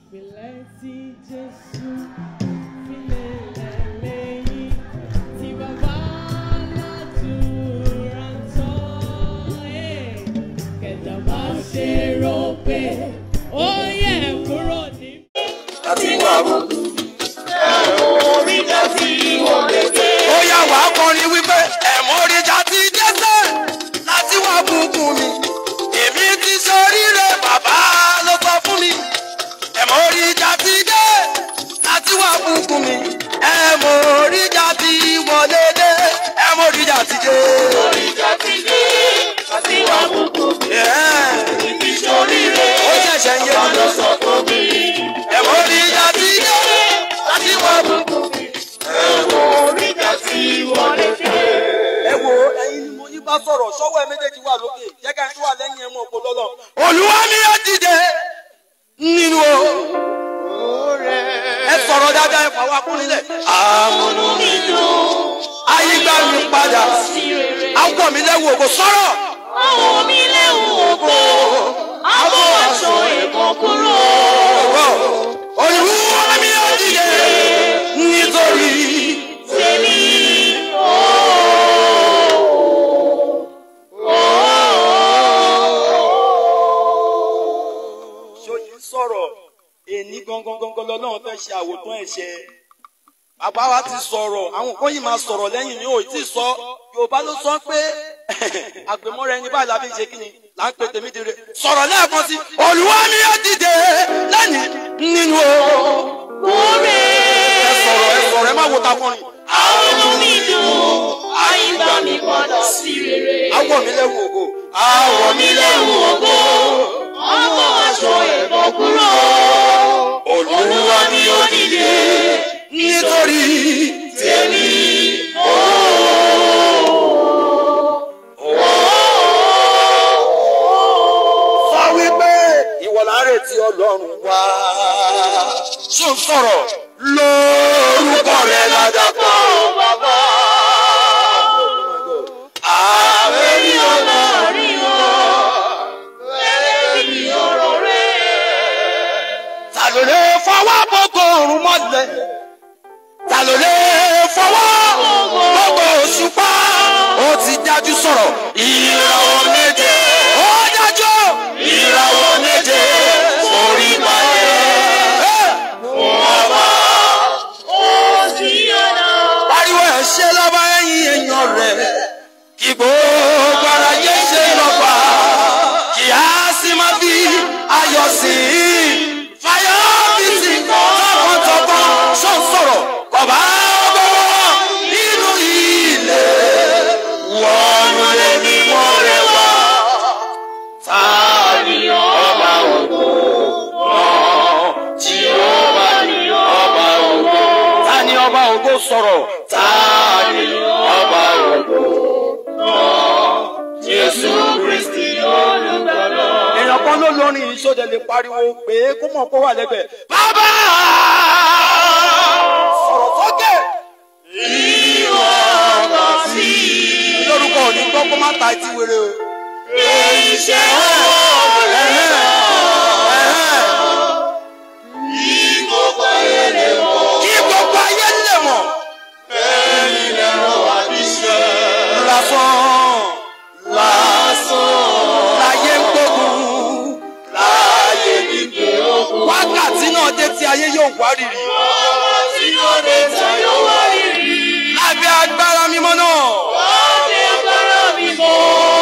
ìpìlẹ̀ tí Jésù fi lélẹ̀ lẹ́yìn tí bàbá aládùúrà ń tọ́. Ẹ̀, Kẹ̀dá má ṣe rò pé ó yẹ kúrò ní. ó yá wà á kọrin wípé ẹ̀mọ́ oríjà ti dẹ́sẹ̀ láti wá bùkún mi èmi ti ṣoríire bàbá ló sọ fún mi ẹ̀mọ́ oríjà ti dé láti wá bùkún mi ẹ̀mọ́ oríjà ti wọlé dé ẹ̀mọ́ oríjà ti dé. Oríjà ti dé, àti wà bùkún mi. Yeah. Ibi ṣoríire, ó ṣẹ̀ṣẹ̀ ń yé mi lọ sọ fún mi. ẹ̀mọ́ oríjà ti dé láti wá bùkún mi. Oríjà ti wọlé dé. ẹ wo ẹyin ni mo yí bá sọ̀rọ̀ sọ́wọ́ ẹ méjèèjì wà lókè jẹ́ ká tó wà lẹ́yìn ẹ mọ̀ òpó lọ́lọ́. olúwa mi yóò dìde nínú o. ẹ sọ̀rọ̀ dáadáa ẹ fàwọn akúnilẹ̀. àmúnú mi dùn. ayígbá mi padà. akọ mi lẹ́wọ̀ ògo sọ̀rọ̀. Àwọn mi léwu ògo, àwọn aṣọ ẹ̀kọ́ kúrò. olúwa mi yóò dìde nítorí. Tèmi ṣòyí sọ̀rọ̀ èní gangan gangan lọ́lọ́run fẹ́ ṣe àwòtán ẹ̀ṣẹ̀ bàbá wa ti sọ̀rọ̀ àwọn kan yìí máa sọ̀rọ̀ lẹ́yìn mi ò tí ì sọ yorùbá ló sọ pé àgbẹ̀mọ́ra ẹni báyìí la fi ṣe kí ni là ń pe tèmi dire sọ̀rọ̀ lẹ́ẹ̀kan sí olúwa mi yóò dìde lẹ́ni nínú o kúrè. ẹ sọ̀rọ̀ ẹ sọ̀rọ̀ ẹ má wo takọrin Àwọn inú mi dùn, àyíká mi padà sí rere. awọ mi lẹ́wù ògo awọ mi lẹ́wù ògo Àwọn aṣọ ẹ̀kọ́ kúrò. olúwa mi yóò dìde nítorí Tèmi sọ wípé ìwọ là ń retí ọlọ́run wá. ṣó ń sọ̀rọ̀ lórúkọ rẹ̀ ládàpọ̀ bàbá. ààrẹ rí ọ̀nà rí o, ẹlẹ́bi ọ̀rọ̀ rẹ̀. ta ló lè fọwọ́ gbogbo òrùn mọ́lẹ̀. ta ló lè fọwọ́ gbogbo òṣùpá. ó ti dájú sọ̀rọ̀ ìràwọ̀ méje. ó dájú ìràwọ̀ méje. orí balẹ̀. fún ọba. Ó di ọ̀nà. pariwo ẹ̀ ṣe lọ́ba ẹ̀yìn èèyàn rẹ̀ kí gbogbo ara yé ṣe lọ́ba kí a sì máa fi ayọ̀ sí i fàyọ̀ bí ti tọkàntọkàn ṣó ń sọ̀rọ̀ kọ̀bá bọ̀wọ̀ nínú ilé wọnú lé ní wọ́rẹ́ wá tàbí ọba ògo náà tí ó bá ní ọba ògo ta ni ọba ògo sọ̀rọ̀ ta ni ọba ògo Jésù Kristi olùgbàlà. èèyàn kan ló lórin ìṣòdè lè pariwo pé kó mọ̀ kó wà lẹ́gbẹ̀ẹ́. bàbá sọ̀rọ̀ sókè. Ìwọ kò sí. lórúkọ òní gbọ́ kó má ta etí wéré o. Iṣẹ́ ọwọ́ rẹ̀ ní gbogbo ayé lè mọ̀. kí gbogbo ayé lè mọ̀. Ẹ̀yin lè rán wa níṣẹ́. lásán lásán láyé ń gbógun Láyé ní pé ogun. wákàtí náà dé tí ayé yóò wá rírì. Ọwọ́ tí ó dé tayọ wá rírì. lábẹ́ agbára mímọ́ náà. Wọ́n ní agbára mi mọ́.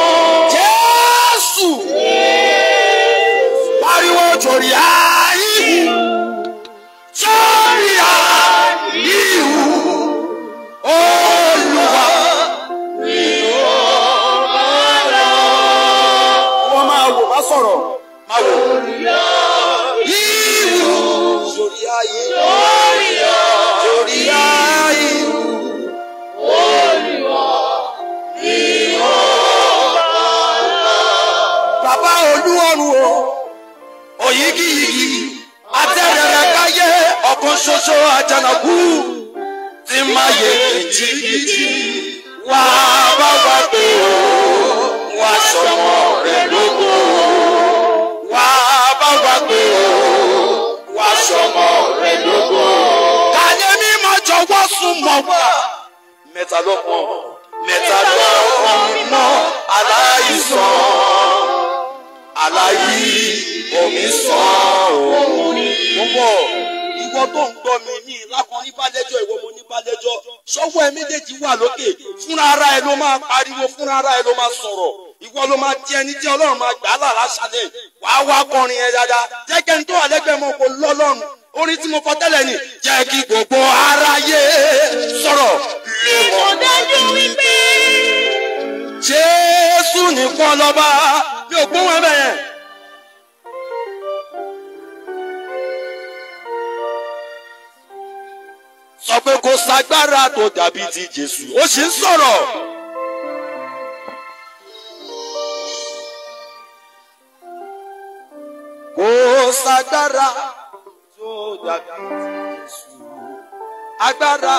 jésù pariwo jòrí ayé jòrí ayé olùwà. wọ́n máa wò má sọ̀rọ̀ máa wò. Ìwù jòrí ayé jòrí ayé. bàbá olúwọ̀run o òyìgìyìgì atẹ́rẹ̀rẹ̀ káyé ọ̀kan ṣoṣo àjànàkú tí máa yẹ kìjìkìjì wá bá wá pé o wá sọmọ rẹ lógo wá bá wá pé o wá ṣọmọ rẹ lógo. kàyé mímọ́ jọ̀wọ́ sún mọ́ wá. mẹ́ta lọ́kàn mẹ́ta lọ́kàn mímọ́ aláìsàn aláyí omi sàn òun ni. mo bọ̀ ìwọ tó ń gbọ́ mi ní lákan ní bálẹ́jọ́ ìwọ mo ní bálẹ́jọ́ sọ́wọ́ ẹ méjèèjì wà lókè fúnra ara ẹ ló máa pariwo fúnra ara ẹ ló máa sọ̀rọ̀ ìwọ ló máa di ẹni tí ọlọ́run máa gbà á là lásàlẹ̀ wàá wá kọrin ẹ dáadáa jẹ́ kẹ́ni tó wà lẹ́gbẹ̀ẹ́ mọ́ kó lọ́lọ́run orin tí mo kọ tẹ́lẹ̀ ni jẹ́ kí gbogbo aráyé sọ̀rọ̀ lé Kò wọn. dájú wípé jésù nìkan lọ́ba mi ò gbóhùn ẹ bẹ́ẹ̀ yẹn. sọ pé kò ságbára tó dàbí ti jésù ó sì ń sọ̀rọ̀. kò ságbára tó dàbí ti jésù agbára.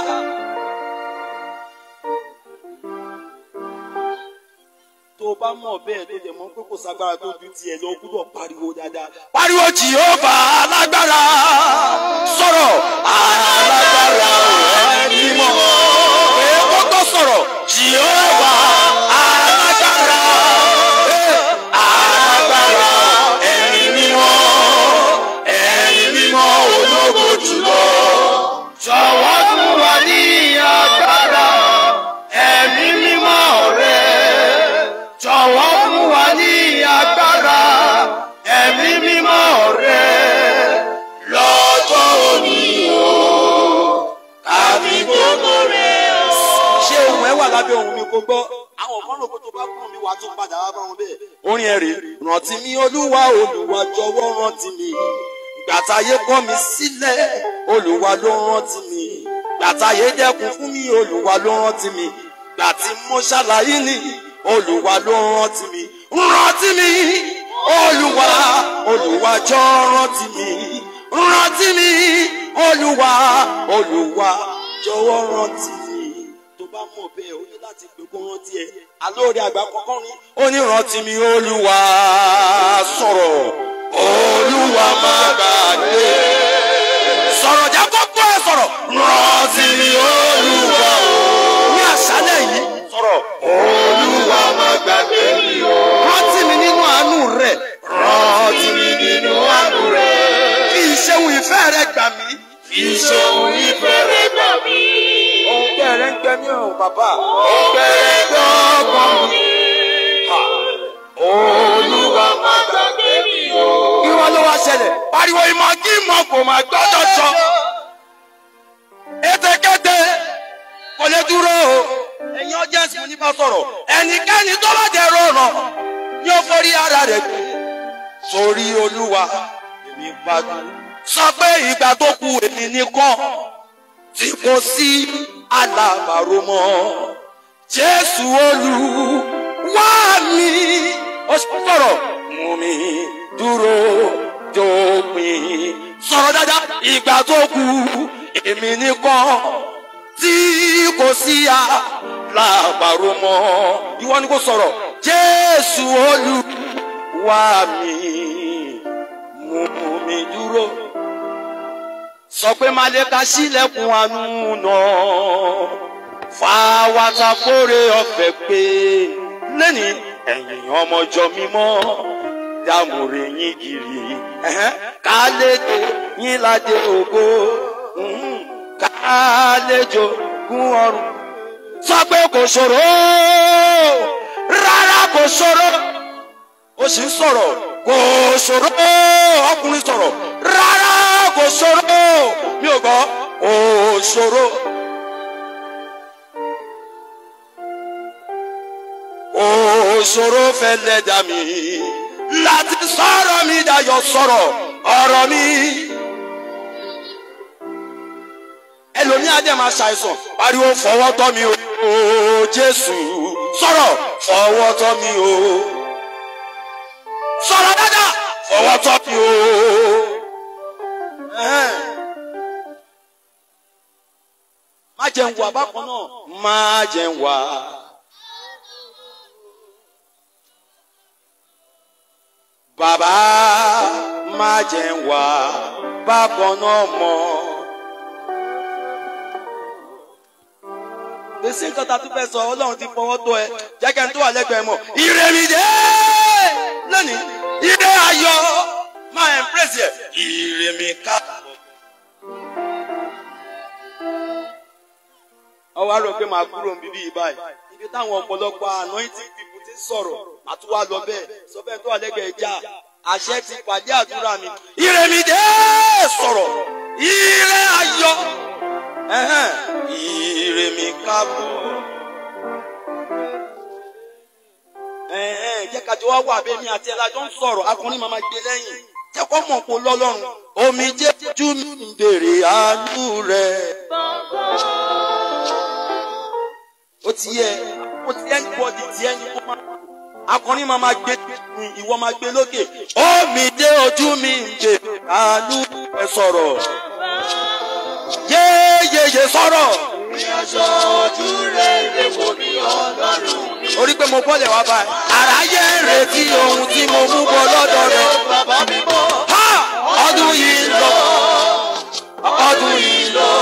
tó o bá mọ̀ bẹ́ẹ̀ tó dẹ̀ mọ̀ pé kò ságbára tó ju tiẹ̀ lọ o gbúdọ̀ pariwo dáadáa. pariwo jìhóbà alágbára sọ̀rọ̀ alágbára ẹni mímọ́. pé kó tó sọ̀rọ̀ jìhóbà alágbára eh, alágbára ẹni mímọ́ ẹni mímọ́ ológo jùlọ. jọ̀wọ́ fún wa ní agbára ẹ̀mí mímọ́ rẹ̀ jọ̀wọ́ fún wa ní agbára ẹ̀mí mímọ́ rẹ̀ lọ́jọ́ òní o kábí gbogbo rẹ̀ o. ṣé ohun ẹ wà lábẹ́ ohun mi kò gbọ́ àwọn kan lóko tó bá kún mi wàá tún padà wá bá wọn bẹ́ẹ̀. orin ẹ̀ rè rántí mi olúwa olúwa jọ̀wọ́ rántí mi gbàtàyé kọ́ mi sílẹ̀ olúwa ló rántí mi gbàtàyé dẹ́kun fún mi olúwa ló rántí mi gbàtí mo ṣàlàyé ni olúwa ló rántí mi rántí mi olúwa olúwa jọ rántí mi rántí mi olúwa olúwa jọ̀wọ́ rántí mi tó bá mọ̀ bẹ́ẹ̀ o ní láti pè kó rántí ẹ alóore àgbà kọ́kọ́ rin ó ní rántí mi olúwa sọ̀rọ̀ olúwa má gbàgbé sọ̀rọ̀ já kọ́kọ́ ẹ sọ̀rọ̀ rántí mi olúwa o ní àṣálẹ̀ yìí sọ̀rọ̀ olúwa má gbàgbé mi o rántí mi nínú àánú rẹ̀ rántí mi nínú àánú rẹ̀ fi ìṣeun ìfẹ́ rẹ̀ gbà mí fi ìṣeun ìfẹ́ rẹ̀ gbà mí. ohun bẹ́ẹ̀rẹ̀ ń gbẹ mí ọ̀hún bàbá ohun bẹ́ẹ̀rẹ̀ ń gbẹ ọkàn mi. Ha. olúwa má gbàgbé mi o. kí wọ́n ló wá ṣẹlẹ̀ pariwo ìmọ̀ kí ìmọ̀ kò máa gbọ́dọ̀ sọ. ètekéte kò lè dúró o. ẹ̀yin ọjà sì ní bá sọ̀rọ̀ ẹnikẹ́ni tó bá jẹ́ rọrùn yóò forí ara rẹ̀ gbé. sórí olúwa èmi gbádùn. sọ pé ìgbà tó kù èmi nìkan tí kò sí alábàárò mọ́. jésù olúwa mi ó sọ̀rọ̀ mú mi dúró dópin. sọ̀rọ̀ dáadáa ìgbà tó kù èmi nìkan tí kò sí alábàárò mọ́. ìwọ ni kò sọ̀rọ̀ jésù olúwa mi mú mi dúró sọ pé maleka sílẹ̀kùn àánú náà fàwátà kórè ọ̀fẹ́ pé lẹ́ni ẹ̀yìn ọmọjọ́ mímọ́ dàmúre yín gírí ẹ̀hẹ́n, kálejò yín ládé ògo mhm, kálejò gún ọrùn sọ pé kò ṣòro rárá kò ṣòro ó sì ń sọ̀rọ̀ kò ṣòro ọkùnrin sọ̀rọ̀ rárá kò ṣòro mi ò gbọ́ kò ṣòro. Kò ṣòro fẹ́ lẹ́dà mi láti sọ̀rọ̀ mi dayọ̀ sọ̀rọ̀ ọ̀rọ̀ mi. ẹlòmíà dẹ̀ máa ṣàìsàn pariwo fọwọ́ tọ́ mi o Jésù sọ̀rọ̀ fọwọ́ tọ́ mi o sọ̀rọ̀ dáadáa fọwọ́ tọ́ mi o. Ẹ̀hẹ́n. má jẹun wà bákan náà má jẹun wà. bàbá má jẹun wà bákan náà mọ́. gbèsè nǹkan tá a tún fẹ́ sọ ọlọ́run ti fọwọ́ tó ẹ jẹ́kẹ́ ní tó wà lẹ́gbẹ̀ẹ́ mọ̀. ìrèmídé lónìí ire ayọ̀ máa embrace ẹ̀ ìrèmí ká. ọwọ́ àrò pé màá kúrò ń bíbí yìí báyìí ibi táwọn ọ̀pọ̀lọpọ̀ anointing people ti sọ̀rọ̀ àtúwà lọ bẹ́ẹ̀ sọ bẹ́ẹ̀ tó wà lẹ́gbẹ̀ẹ́ já àṣẹ ti pàdé àdúrà mi. ìrèmídé sọ̀rọ̀ ire ayọ̀ ẹ̀hẹ́n, ìrèmí kábọ̀. ẹ̀hẹ́n, jẹ́ kájọ wá wà bẹ́ẹ̀ mi àti ẹ̀lájọ́ ń sọ̀rọ̀ akọrin màmá gbé lẹ́yìn jẹ́ kó mọ̀ kó lọ́lọ́run. omi jẹ́ jú mi ń bèrè àánú rẹ̀. ó ti yẹ ó ti ẹni bọ́dì tí ẹni kó máa. akọrin màmá gbé mi ìwọ máa gbé lókè. omi dé ojú mi ń bèrè àánú rẹ̀ sọ̀rọ̀. yéyéyé sọ̀rọ̀. Ìrìnàjò ojú rẹ̀ lè wò ní ọlọ́run mi. orí pé mo bọ́lẹ̀ wá báyìí. àráyé ń retí ohun tí mo mú bọ́ lọ́dọ̀ rẹ̀. Bàbá mi mọ́. Ha! ọdún yìí ń lọ ọdún yìí ń lọ.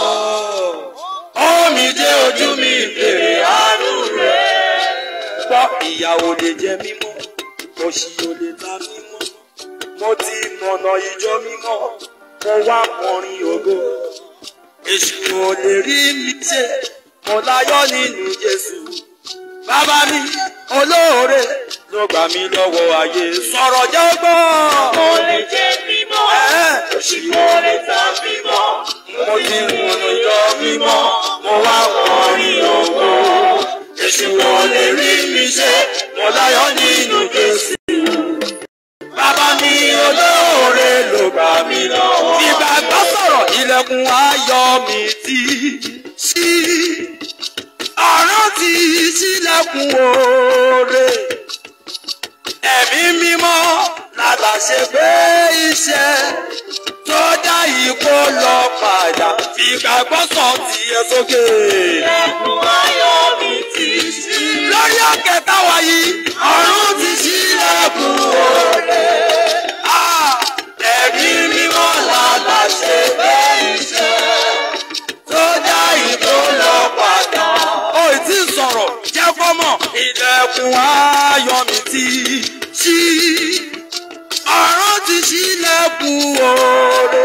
omi dé ojú mi bèrè àánú rẹ̀. gbọ́ ìyàwó lè jẹ mímọ́ òṣì ò lè ta mímọ́. mo ti mọ̀nà ìjọ mímọ́ mo wá kọrin ògo. èṣù ò lè rí mi ṣe mo láyọ̀ nínú Jésù. Bàbá mi olóore ló gbà mí lọ́wọ́ ayé sọ̀rọ̀ jẹ́ gbọ́. Mo lè jẹ́ mímọ́. Mo lè ta mímọ́. Mo ti mọ̀nà ìjọ mímọ́, mo wá kọrin ògo. Èṣù ò lè rí mi ṣe, mo láyọ̀ nínú Jésù. Bàbá mi olóore ló gbà mí lọ́wọ́. Ìgbàgbọ́ sọ̀rọ̀ ilẹ̀kùn ayọ̀ mi ti ṣí. Ọ̀run ti ṣílẹ̀kùn oore. Ẹ̀mí mímọ́ lálàṣẹ pé iṣẹ́ tó dá ikó lọ padà. Ìgbàgbọ́ sọ tiẹ̀ sókè. Ẹkùn ayọ̀ mi ti ṣí. Lórí òkè táwa yìí, ọ̀run ti ṣílẹ̀kùn oore. Ah! Ẹ̀mí mímọ́ lálàṣẹ pé iṣẹ́ tó dá ikó lọ padà. Ó ì tí ì sọ̀rọ̀ jẹ́ fọ́mọ̀. Ilẹ̀kùn ayọ̀ mi ti ṣí. Ọ̀run ti ṣílẹ̀kùn oore.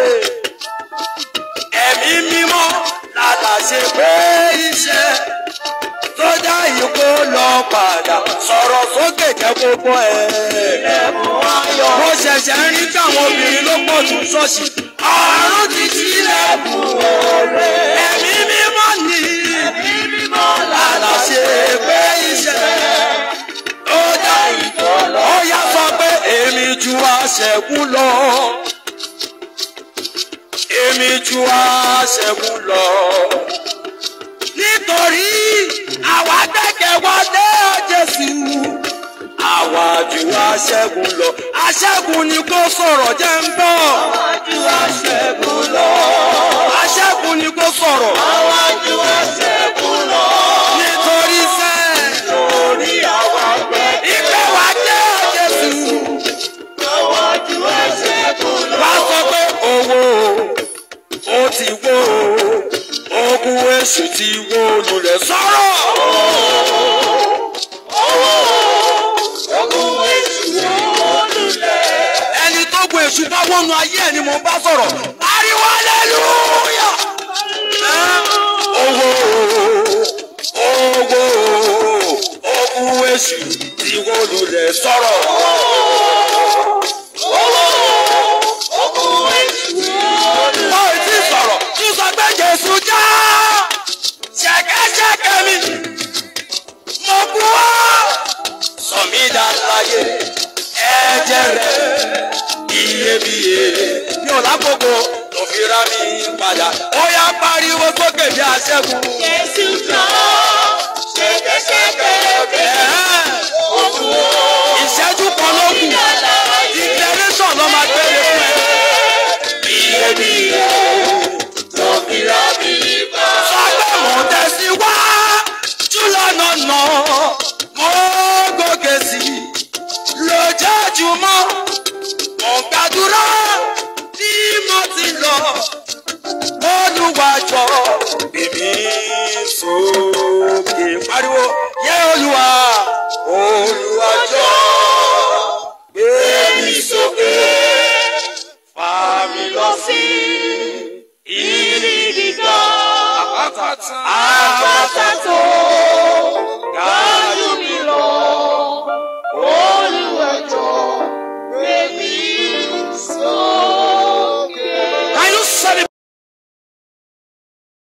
Ẹ̀mí mímọ́ lálàṣẹ pé iṣẹ́ tó dá ikó lọ padà. Sọ̀rọ̀ sókè jẹ́ gbogbo ẹ̀. Ẹkùn ayọ̀ Mo ṣẹ̀ṣẹ̀ ń rí káwọn obìnrin ló pọ̀ tún ṣọ́ọ̀ṣì. Ọ̀run ti ṣílẹ̀kùn oore. Ẹ̀mí mímọ́ ni mi mímọ́ lálàṣẹ pé iṣẹ́ tó dá ikó lọ. Ó yá sọ pé èmi ju aṣẹ́gun lọ. Èmi ju aṣẹ́gun lọ. Nítorí àwa gbẹ́kẹ̀ wọlé Jésù. Àwa ju aṣẹ́gun lọ. Aṣẹ́gun ni kó sọ̀rọ̀ jẹ́ ń bọ̀. Àwájú aṣẹ́gun lọ. Aṣẹ́gun ni kó sọ̀rọ̀. Àwájú aṣẹ́gun lọ. Nítorí sẹ́, Lórí àwọn àgbẹ̀. ìfẹ́ wa jẹ́ Jésù. Àwájú aṣẹ́gun lọ. Wá sọ pé owó ó ti wó ogun èṣù ti wó lulẹ̀ sọ̀rọ̀. Ogun èṣù olùlẹ̀. Ẹni tó gun èṣù bá wọnú ayé ẹ̀ ni mo bá sọ̀rọ̀. Ariwo aleluya. Owó owó ogun èṣù ti wó lulẹ̀ sọ̀rọ̀. Ogun èṣù olùlẹ̀. Ó ì tí sọ̀rọ̀ tún sọ pé Jésù já ṣẹ̀kẹ́ṣẹ̀kẹ́ mi. Mo kú wá sọ mí dá láyé ẹ̀jẹ̀ rẹ̀ iyebíye. Mi ò lákòókò tó fi ra mi padà. Ó yá pariwo sókè bí aṣẹ́gun. Jésù jọ. Ṣẹ̀kẹ̀ṣẹ̀kẹ̀ rẹ̀. Ẹ̀hẹ́n. Ogun o. Ìṣẹ́jú kan ló kù. Declaration ló máa gbére fún ẹ. Iyebíye. Tó fi rá mi bá. Sọ́gbẹ́ mò ń tẹ̀síwá jùlọ́nà nà mo gòkè sí i lójoojúmọ́ mo ń gbàdúrà bí mo sókè pariwo yẹ olúwa olúwa jọ gbé mi sókè fà mí lọ sí Ibi gíga, àpáta àpáta tó ga